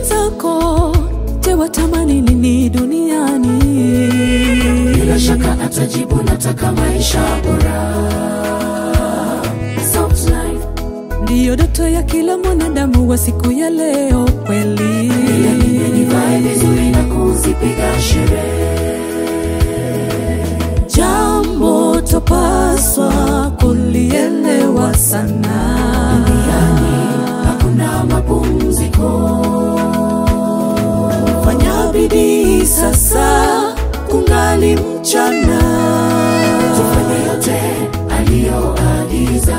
mwenzako, je, watamani nini duniani? Bila shaka atajibu nataka maisha bora. Soft life. Ndiyo ndoto ya kila mwanadamu wa siku ya leo kweli. Ila niwe nivae vizuri na kuzipiga sherehe. Jambo topaswa kulielewa sana. Duniani hakuna mapumziko. Fanya bidii sasa, kungali mchana. Tufanye yote aliyoagiza.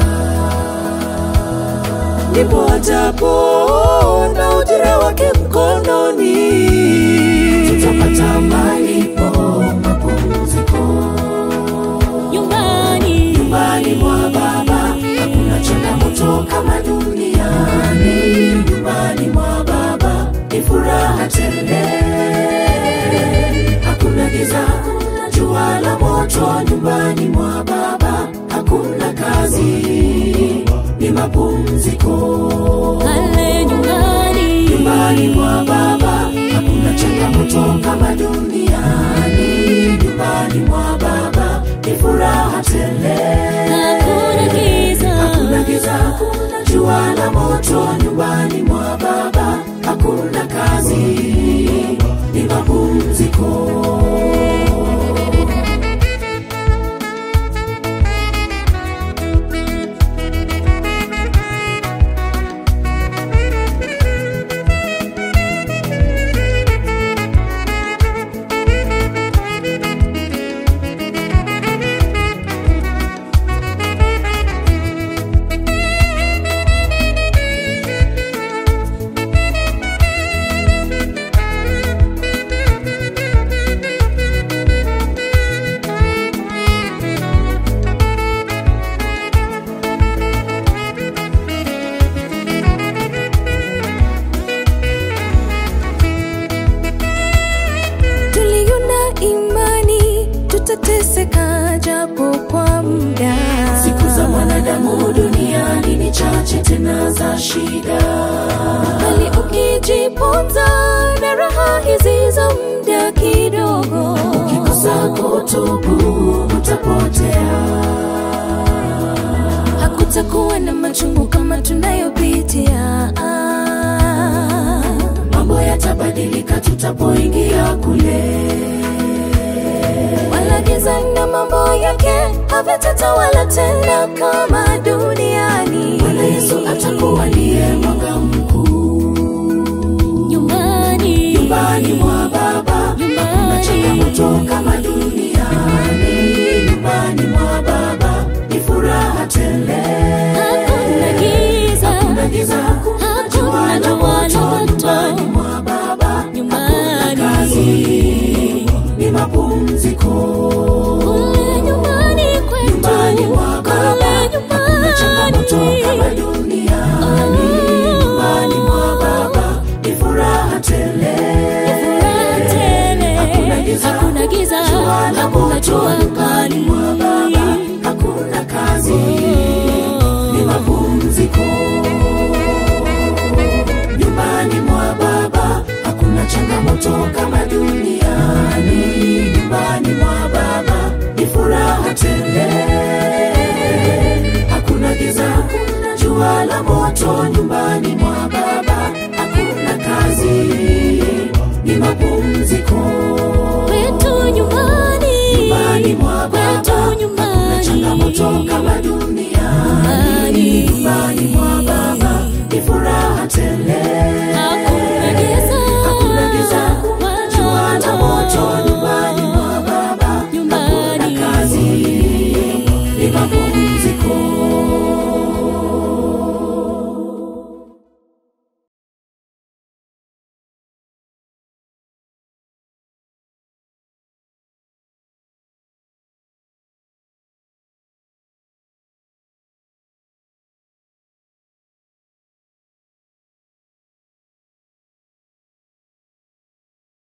Ndipo atapoona ujira wake mkononi. Tutapata malipo mapumziko. Nyumbani, Nyumbani mwa Baba hakuna changamoto kama duniani. Nyumbani mwa Baba ni furaha tele, hakuna giza, hakuna jua la moto. Nyumbani mwa Baba hakuna kazi, ni mapumziko. pale nyumbani, Nyumbani mwa Baba hakuna changamoto kama duniani. Nyumbani mwa Baba ni furaha tele hakuna giza. hakuna giza, hakuna jua la moto. Nyumbani mwa Baba hakuna kazi, ni mapumziko. Tuliona imani tutateseka japo kwa muda. Siku za mwanadamu duniani ni chache tena za shida. bali ukijiponza na raha hizi za muda kidogo, Ukikosa kutubu utapotea. hakutakuwa na machungu kama tunayopitia. Mambo yatabadilika tutapoingia kule. Wala giza na mambo yake havitatawala tena kama duniani. Bwana Yesu atakuwa ndiye mwanga mkuu. Nyumbani, Nyumbani mwa Baba hakuna changamoto kama duniani. Nyumbani mwa Baba ni furaha tele. hakuna giza, Hakuna giza, hakuna jua la moto. Nyumbani mwa Baba hakuna Nyumbani. kazi, ni mapumziko. kule nyumbani kwetu, Nyumbani mwa Baba kule hakuna changamoto kama nyumbani. duniani. Nyumbani mwa Baba ni furaha tele. Furaha tele, Hakuna giza, hakuna giza, jua la hakuna moto. jua Nyumbani mwa Baba hakuna kazi, ni mapumziko. Nyumbani mwa Baba hakuna changamoto kama duniani. Nyumbani mwa Baba ni furaha tele, hakuna giza, hakuna jua la moto. Nyumbani mwa Baba hakuna kazi, ni mapumziko. Kwetu nyumbani, Nyumbani mwa kwetu Baba hakuna nyumbani, changamoto kama duniani. Nyumbani mwa Baba